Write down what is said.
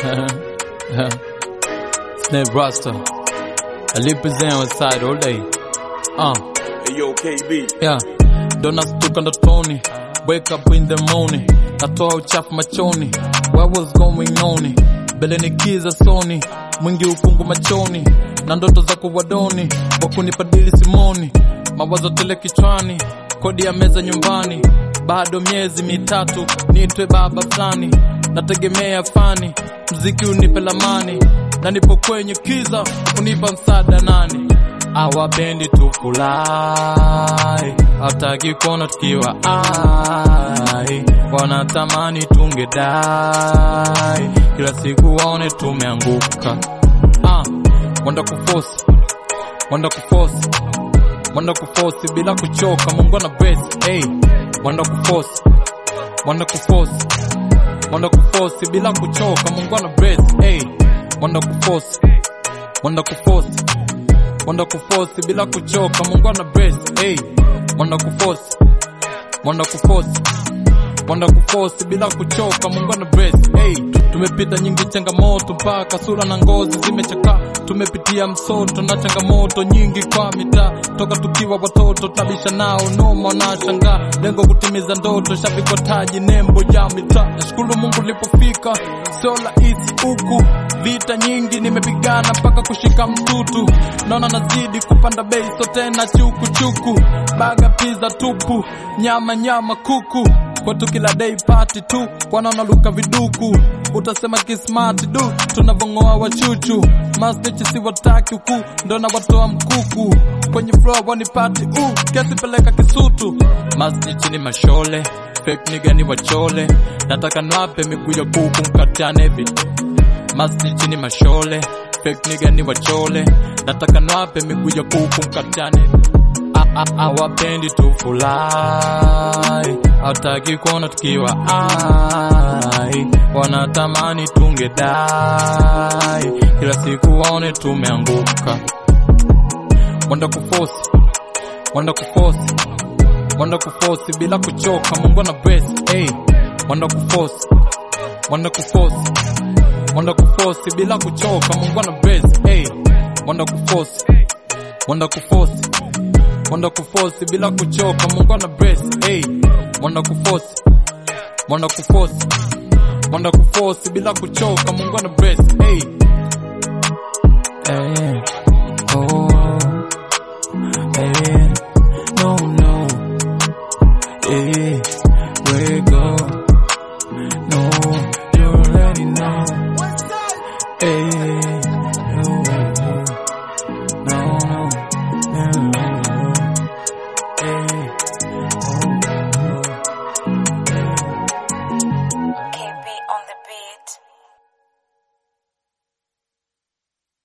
Snap Rasta. I live present on side all day. Uh, Hey yo, KB. yeah. Don't nastuka ndotoni. Wake up in the morning. Natoa uchafu machoni. What was going on? Mbele ni kiza soni. Mwingi ukungu machoni. Na ndoto za kuwadoni. Wakunipa dili simoni. Mawazo tele kichwani. Kodi ya meza nyumbani. Bado miezi mitatu. Niitwe baba fulani. Nategemea fani. Mziki unipe lamani. Na nipo kwenye kiza. Unipa msaada nani? awapendi tufurahi, hataki kuona tukiwa ai, wanatamani tungedai, kila siku waone tumeanguka. Ah, wanda kufosi, wanda kufosi, wanda kufosi bila kuchoka, Mungu ana bless. Hey, wanda kufosi, wanda kufosi, wanda kufosi bila kuchoka, Mungu ana bless. Hey, wanda kufosi, wanda kufosi Wanda kufosi bila kuchoka, Mungu ana bless. Hey, wanda kufosi, wanda kufosi, wanda kufosi bila kuchoka, Mungu ana bless. Hey, tumepita nyingi changamoto mpaka sura na ngozi zimechakaa. Tumepitia msoto na changamoto nyingi kwa mitaa, toka tukiwa watoto tabisha nao noma na shangaa, lengo kutimiza ndoto, shabiki taji nembo ya mitaa. Nashukuru Mungu nilipofika, sio rahisi huku vita nyingi nimepigana mpaka kushika mtutu, naona nazidi kupanda bei, so tena chuku chuku, baga pizza tupu, nyama nyama kuku kwetu kila day party tu, wanaona luka viduku, utasema kismart du, tunavongoa wachuchu, masnichi si wataki huku, ndo na watoa mkuku kwenye floor wanipati uh, kesi peleka Kisutu, masnichi ni mashole, fake nigga ni wachole, nataka nwape miguu ya kuku mkatane vitu Masnichi ni mashole, fake nigga ni wachole, nataka nwape miguu ya kuku mkatane. A- a- Hawapendi tufurahi, hataki kuona tukiwa ai, wanatamani tungedai, kila siku waone tumeanguka. Wanda kufosi, wanda kufosi, wanda kufosi bila kuchoka, Mungu ana bless. Hey, wanda kufosi, wanda kufosi Wanda kufosi bila kuchoka, Mungu ana bless. Hey, wanda kufosi, wanda kufosi, wanda kufosi bila kuchoka, Mungu ana bless. Hey, wanda kufosi, wanda kufosi, wanda kufosi bila kuchoka, Mungu ana bless. Hey, hey, oh, hey, no, no, hey, wake